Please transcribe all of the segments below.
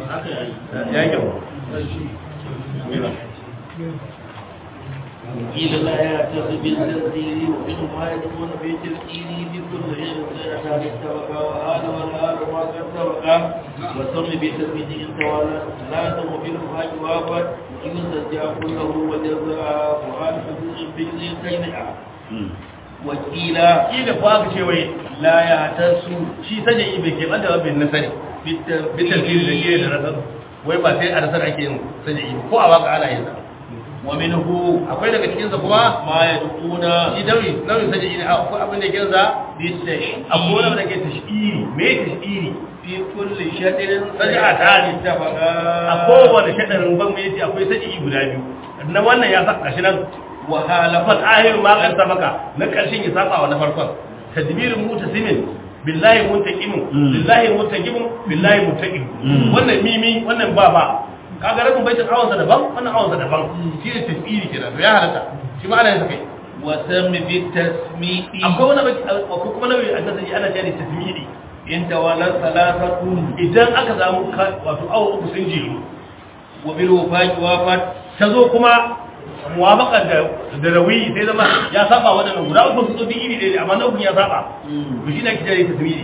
ya yi kyau قيل لا يعتص بالتنزيل ومنهم ما يدخلون في تلقينه بكل شيء سيأتى بالتوكا وهذا والآل ما قد توكا وسم بتثبيت إن توالى لا تمهل الحاج وافت يسترجع كله وجزاء وهذا حدود في ذي كينها وقيل kila ko aka ce wai la ya tasu shi sanya yi bai keɓar da rabin nasari bitan fili da shi da rasar wai ba sai a rasar ake yin sanya yi ko a waka ana yin sa ومنه akwai daga cikinsa kuma ما يدعون shi nauyi nauyin sanya yi ne akwai abin da ke sa بالتشهير akwai wani da ke tashiri me tashiri في كل شطر Saja'a ta ne. اتفقا a kowane shaɗarin ban mai yace akwai sanya yi guda biyu na wannan ya saka shi nan wahalafat ahiru ma kan sabaka na ƙarshen ya saba wa na farkon tadbirin mutasimin billahi muntaqimun billahi muntaqimun billahi muntaqim wannan mimi wannan ba ba kaga rabin baitin awansa daban wannan awansa daban shi ne tafsiri kenan to ya halatta shi ma ana yin sa kai وسم بالتسميع akwai wani baki akwai kuma nauyi a nasa ana cewa tasmidi إن تولى ثلاثة idan aka samu ka- wato awa uku sun jiru وبالوفاة وافت ta zo kuma muwafaqar da da rawi sai zama ya saba wadannan guda uku su zo duk iri ɗaya ne, amma na uku ya saba to shi ne ake cewa tasmidi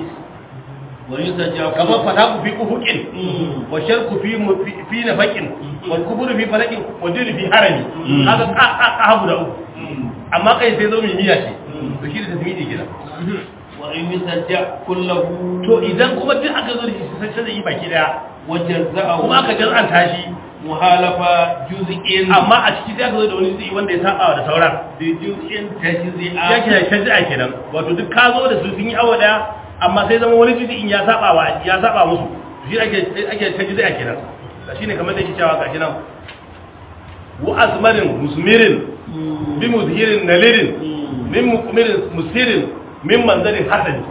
ويسجع kamar fataku fi ufuqin wa sharku fi mu- fi- fi nafaqin wal kuburu fi falakin wa dinu fi harami kaga ka ka ka guda uku amma kai sai zo mai miya ce to shi da tasmidi kenan وإن يسجع كله to idan kuma duk aka zo da shi sai sai yi baki daya وجزأه kuma aka jaz'anta shi مخالفة جزء amma a ciki sai aka zo da wani zai wanda ya saba da sauran بجزء تجزئ ya ke shajja kenan wato duk ka zo da su sun yi awa daya amma sai zama wani jizi'in ya saba wa ya saba musu shi ake ake shajja kenan shine kamar da yake cewa gashi nan wa azmarin musmirin bi muzhirin nalirin min mukmirin musirin min manzarin hasani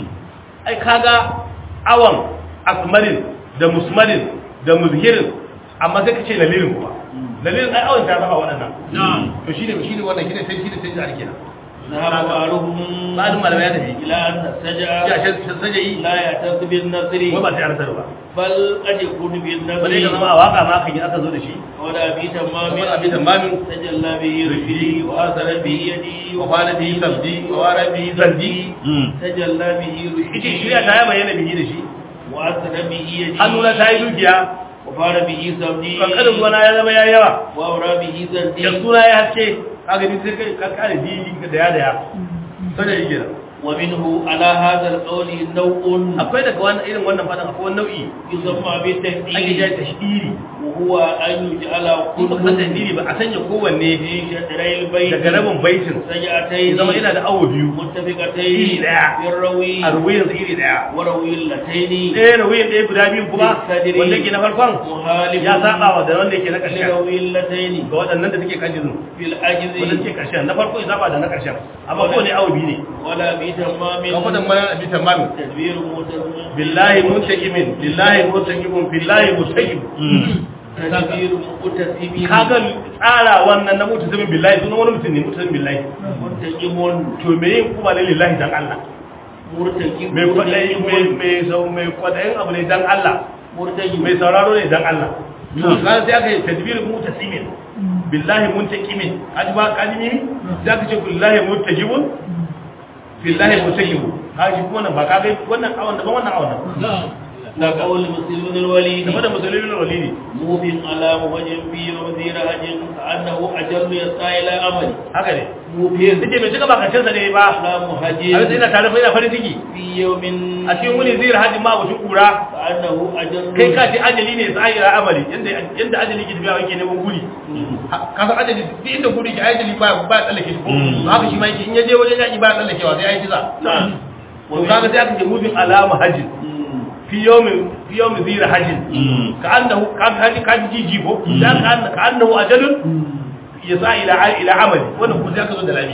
ai kaga awan asmarin da musmarin da muzhirin amma sai ka ce nalirin kuma nalirin ai awan ta saba waɗannan to shine shine wannan shine sai shine sai da kenan ذهب بعضهم بعضهم malamai ya tafi إلى أن السجع ya ce sajayi لا يعتز بالنصر wai ba sai an sarwa بل قد يكون ba dai ka zama بالنصر a waka ma kan yi aka zo da shi ولا في تمام kamar abin tamamin تجلى به رشدي وآثر به يدي wa bana bi sabdi wa wara bi zandi تجلى به ita رشدي shirya ta yi bayyana bihi da shi وآثر به يدي hannuna ta yi dukiya وفار به سبدي kankanin ruwana ya zama ya yawa وأورى به زندي da suna ya haske kaga ni sai kai ka kare dili da ya da ya sajayi kenan ومنه على هذا القول نوع akwai daga wannan irin wannan fadan akwai wani nau'i يسمى ake بالتهديد jaya tashdiri وهو أن يجعل ko ba san كل tashdiri ba a sanya kowanne في شطري البيت daga rabin baitin ya سجعتين zama yana da awo biyu متفقتين إيه لا. في الروي a ruwayin iri daya وروي اللتين ɗaya ruwayin ɗaya guda biyu kuma Sadiri. wanda ke na farkon مخالف ya saba wa da wanda ke na ƙarshen لروي اللتين ga waɗannan da suke kan jizin في العجز wanda suke ƙarshen na farko ya saba da na ƙarshen amma ko ne awo biyu ne ولا بتمام kan fadan mana abi tamamin تدبير متزم billahi muntaqimin billahi muntaqimun billahi mustaqim تدبير متسم kaga tsara wannan na mutazimin billahi sunan wani mutum ne mutazimin billahi منتجم to me yin kuma ne lillahi dan Allah مرتجم mai kwadayi mai mai sau mai kwadayin abu ne dan Allah مرتجم mai sauraro ne dan Allah to kan sai aka yi tadbir mutasimin billahi muntaqimin kaji ba kaji ne sai aka ce billahi muntajibun billahi muntajibun kaji kuma nan ba kaga wannan awan da wannan awan nan قول مسلم الوليد game da musulmin walidi موف على موجه في وزير هج كأنه أجل يسعى إلى أمل haka ne موف nace mai cika bakancin sa ne ba على a مهجر sai ina tare fa ina farin ciki في يوم a cikin wani zai hajji ma wuce kura كأنه أجل kai ka ce ajali ne sai ila amali yanda yanda ajali ke tafiya yake neman guri ka san ajali duk inda guri ke ajali ba ba tsallake shi ko to haka shi ma yake in ya je wajen yaki ba tsallakewa sai ai kiza to kaga sai aka ce mubin alama hajji fi yawmin fi yawmin zira hajjin ka annahu ka haji ka ji jibo dan ka annahu ka annahu ajalun yasa ila ila amali wannan ko sai aka zo da lami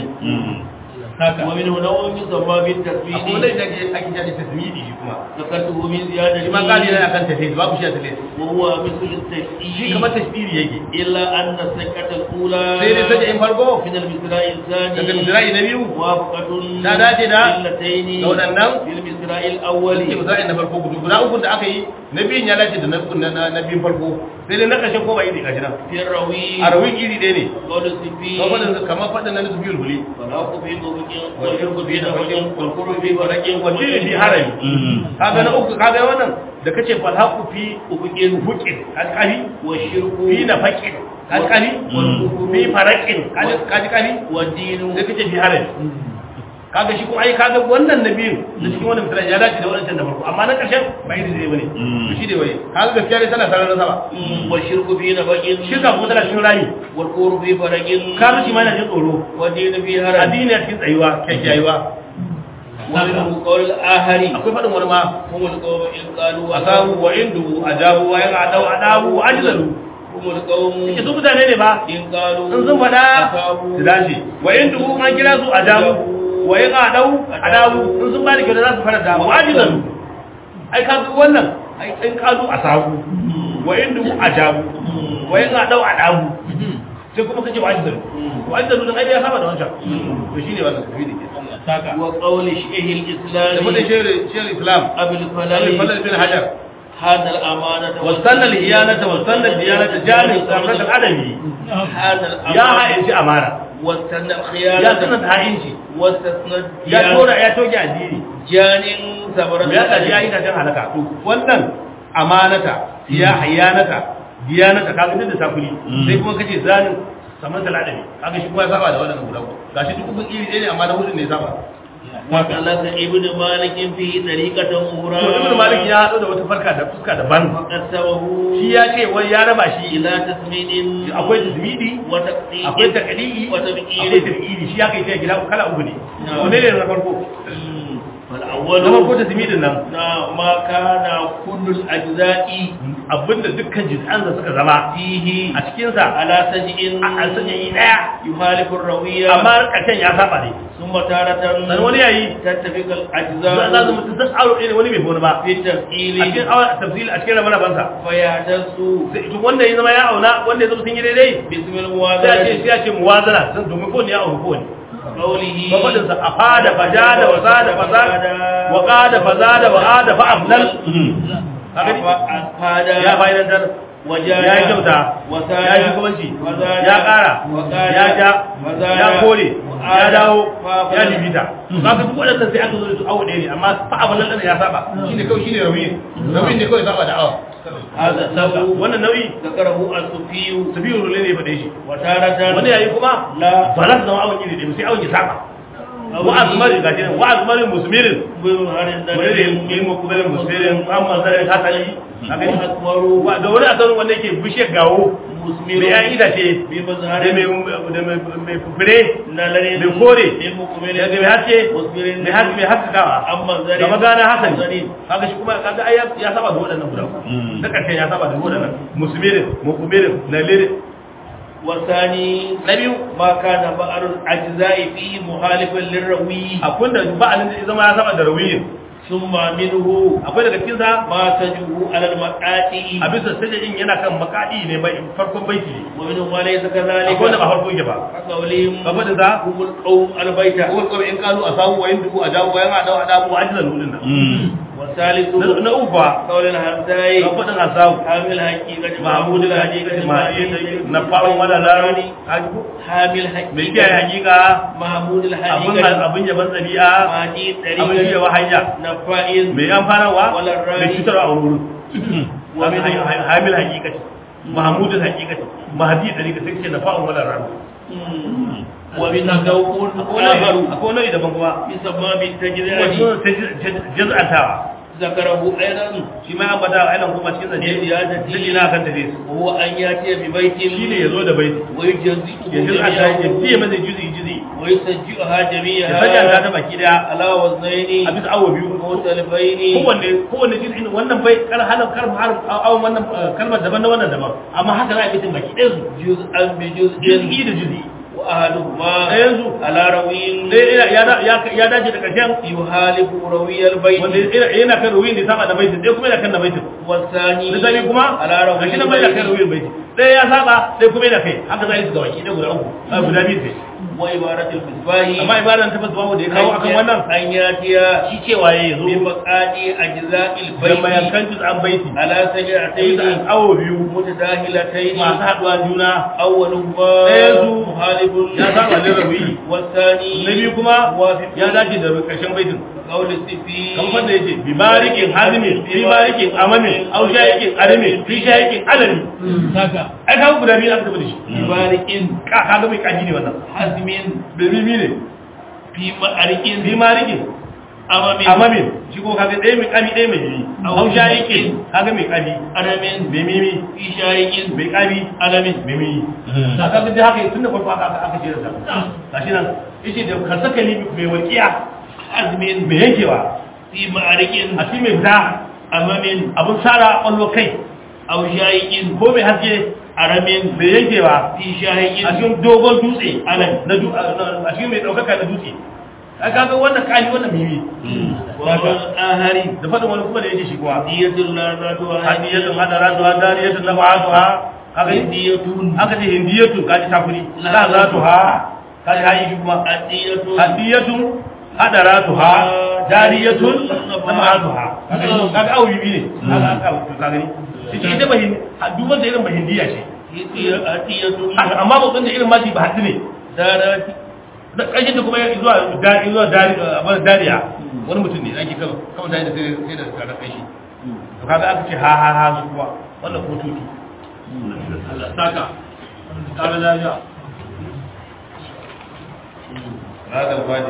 haka ومنه نوع يسمى akwai بالتسويد wanda ake ake jadi tasmidi shi kuma ذكرته من زيادة shi ma kali yana kan tafi babu shi a tafi وهو مثل shi التشييد kamar tasbiri yake إلا أن السكة الأولى sai dai saje in farko من المسراء الثاني daga misra'i na biyu موافقة Ta dace da اللتين da waɗannan في المسراء الأول ce misra'i na farko gudu guda uku da aka yi na biyun ya dace da na na na biyun farko sai dai na ƙarshen ko ba iri gashi nan في الروي a rawin iri ɗaya ne قول السفي kamar faɗin kamar faɗin na nusu biyun huli فالحق في طرق والشرك في نفق والقرب في فرق wajen fi harami kaga na uku kaga wannan da kace fal haqu fi ufuqin huqin alqali والشرك fi nafaqin alqali fi faraqin kaji kali والدين da kace fi harami kaga shi kuma ai kaga wannan nabiyin da cikin wannan misali ya dace da wannan da farko amma na karshen bai da zai bane to shi dai bane kaga gaskiya ne tana sarar sama والشرك في نفق shirka kuma tana cikin rami والقرب في فرق kaga shi ma yana jin tsoro والدين في هرم addini a cikin tsayuwa kyakkyaiwa ومنه قول الآخر akwai faɗin wani ma هم القوم إن قالوا asabu wa indu ajabu wa yana adau adabu wa ajzalu هم القوم yake su mutane ne ba إن قالوا in sun faɗa أصابوا su dace wa indu an kira su ajabu wa yana adau adabu in sun bada kyau za su fara da wa ajzalu ai ka ga wannan ai in kazu asabu wa indu ajabu wa yana adau adabu sai kuma kace wa ajzalu wa ajzalu dan ai ya saba da wancan to shine wannan tafi da ke saka وقول شيخ da fadin الإسلام shehu shehu islam أبي Abdul الفلاح Fadl bin Hajar هذا الأمانة واستنى الهيانة واستنى الديانة جانب سامرة الأدمي هذا يا الأمانة ha'inci amana واستنى ya الخيانة sanar da ha'inci واستثنى ya الديانة tora ya toge addini جان ثمرة ya ɗaji ya yi tashin halaka to wannan amanata ya hayanata diyanata ka ga da sakuli sai kuma kace zanin saman da ladami kaga shi kuma ya saba da wannan guda gashi duk kun iri ɗaya ne amma na hudu ne ya saba وكلف ابن مالك في طريقة أخرى to ibn malik ya hado da wata farka da fuska daban فقسمه shi ya ce wai ya raba shi إلى تسميد akwai tasmidi وتقطيع akwai takali'i وتبكير akwai takili shi ya kai ta gida kala uku ne wane ne na farko فالأول na farko tasmidin nan na ma kana kullu al-ajza'i abinda dukkan jiz'an da suka zama fihi a cikin sa ala saj'in an sanya yi daya yuhalifu ar-rawiya amma karshen ya saba ne thumma taratan dan wani yayi tattafiq za al-ajza'u za mu san aro ne wani bai wani ba fi a tafsili cikin awa tafsil a cikin rabar bansa fa yahdasu sai to wanda ya zama ya auna wanda ya zama sun yi daidai bismil sai a ce muwazanati sai a ce muwazana san domin ko ne ya auna ko ne qawlihi ba fadin sa afada fajada wa sada fasada wa qada fazada wa ada fa afdal kaga ni? afada ya fa'idantar wajada ya yi kyauta wasada ya yi shugabanci wazada ya ƙara wazada ya ja wazada ya kore ya wa'ada, dawo fa'afala. ya libita ba ka duk waɗannan sai aka zo da su awo ɗaya ne amma fa abin nan ya saba shine kawai shine rawiyin rawiyin ne kawai saba da awa هذا النوع wannan nau'i ذكره الصوفي su biyu rule ne faɗe shi وتارة wani yayi kuma لا ba za su zama awon iri ɗaya ba sai awon ya saba wa azmari ga jinan wa azmari musmirin بظهر wani da الدليل yin mukubirin musmirin an masarin hasali a gani وأكبر Wa- da wani asarin wanda yake bishiyar gawo مثمر mai yan itace بمظهر da mai da mai mai fure نلل mai kore للمقبل da mai haske مثمر mai haske mai haskakawa أما الزرع da magana hasan زرين kaga shi kuma kaga ai ya- ya saba da waɗannan guda uku. na karshe ya saba da waɗannan musmirin mukubirin nalirin والثاني na biyu ما كان بعض الأجزاء فيه مخالفا للروي akwai da ba'alin da ya zama ya saba da rawiyin ثم منه akwai daga cikin sa ما تجب على المقاطع a bisa sajadin yana kan makadi ne bai farkon baiti ne ومنه ما ليس كذلك akwai da ba farko yake ba كقولهم gaba da za هم القوم البيت kowar kawai in kalu a samu wayin dubu a dawo wayan a dawo a dawo a ajiyar nudin nan والثالث Na- na uku fa قول الهمزاي ga faɗin asabu حامل حقيقة mahmud da hakika ma'i na faron wala larani حامل حقيقة mai kiyaye hakika محمود abin الحقيقة abin yaban ɗabi'a مهدي abin shi طريقة yawa hanya نفائز mai amfanarwa Wala rani. mai cutarwa a wurin Wa min- hamil hakika mahmudul hakika mahdi ɗari ka sai ce na fa'on wala rani ومن ذوق akwai آخر nau'i daban kuma بسبب kuma التجريد sun jaz'antawa ذكره أيضا shi ma an bada ainihin kuma cikin zance Ziyadati. zai na kan tafi وهو أن يأتي ببيت shi ne ya zo da baiti ويجزئه ya jaz'anta ya جميعه fiye masa juzi juzi ويسجئها ya جميعها sajanta ta baki daya على a وزنين bisa awo biyu مختلفين kowanne kowanne juz'in wannan bai kar halar kar har awon wannan eh, kalmar daban na wannan daban amma haka za a yi baki ɗayan su جزءا بجزء juz'i da juz'i وأحدهما ɗayan su على روي ɗaya ya da- ya ya dace da ƙarshen يخالف روي البيت wanda yana yana kan ruwin da ya saba da baitin ɗaya kuma yana kan da baitin والثاني na sani kuma على روي gashi nan bai da kan ruwin baiti ɗaya ya saba ɗaya kuma yana kai haka za a yi su ga baki ɗaya guda uku a guda biyu sai wa ibaratul misbahi amma ibadan ta basu da ya kawo akan wannan an yatiya shi cewa ya zo bi maqadi ajza'il da bayti mayankan juz'an baiti ala sai da saj'atayn awo biyu mutadahilatayn masu haɗuwa juna awwaluhuma Ɗaya su muhalibun ya saba lirabi wasani na biyu kuma muwafiq ya dace da ƙarshen baitin qawli sifi kamar da yake bi barikin hazimi bi barikin amamin au shayikin arimi fi shayikin alami saka ai kawo guda biyu aka tafi da shi barikin ka kaga mai kaji ne wannan hazmin bai mimi ne fi ma'arikin bi marikin amamin amamin shi ko kaga ɗaya mai kami ɗaya mai mimi au shayikin kaga mai kami aramin mai mimi fi shayikin mai kami alamin mai mimi kaga duk haka tun da farko aka aka aka jera sa gashi nan yace da ka saka ni mai walƙiya hazmin mai yankewa fi ma'arikin a cikin mai fita amamin abun sara ƙwallo kai aw shayikin ko mai haske aramin mai yankewa fi shayikin a cikin dogon dutse Alam. na du- a cikin mai ɗaukaka na dutse a kaga wannan kani wannan mimi wa ahari da faɗin wani kuma da yake shi kuwa diyatul ladatu wa hadiyatun hadara zuwa dariyatun na ba'atuha kaga hadiyatun aka ce hindiyatun kaji takuri la zatuha kaji hayi shi kuma hadiyatun hadiyatun hadaratuha dariyatun na ba'atuha kaga kaga awu bibi ne kaga aka kaga ni ita ita bahin duk wanda irin bahindiya ce hadiyatun Haka, amma ba da irin maji ba haddi ne darati da ƙarshen da kuma ya zuwa dari zuwa dari abin dariya wani mutum ne ake kama kama tare da sai sai da kada kai shi to kaga aka ce ha ha ha su kuwa wannan ko tutu Allah saka kare lafiya ragal fadi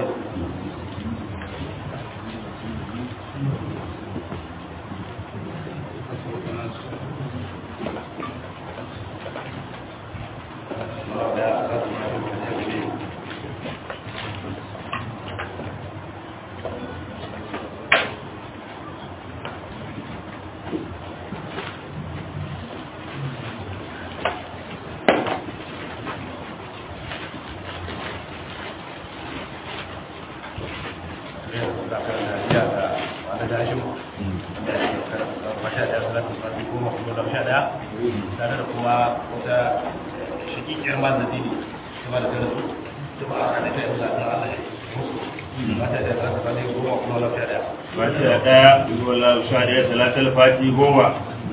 tare da kuma wata shakikiyar ma da dini kuma da tare su ba a kada ta yi zaɓen Allah ya musu ba ta da za ta bane goma kuma lafiya da Fati da ɗaya, Ibo Allah sha ɗaya, talatal fati goma.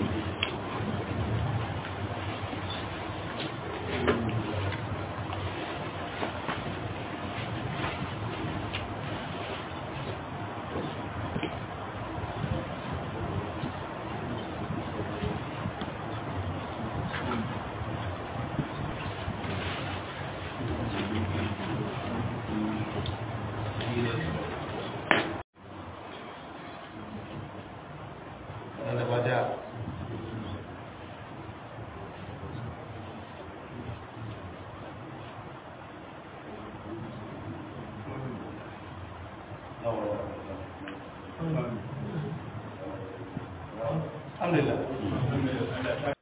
wanda ba da Alhamdulillah.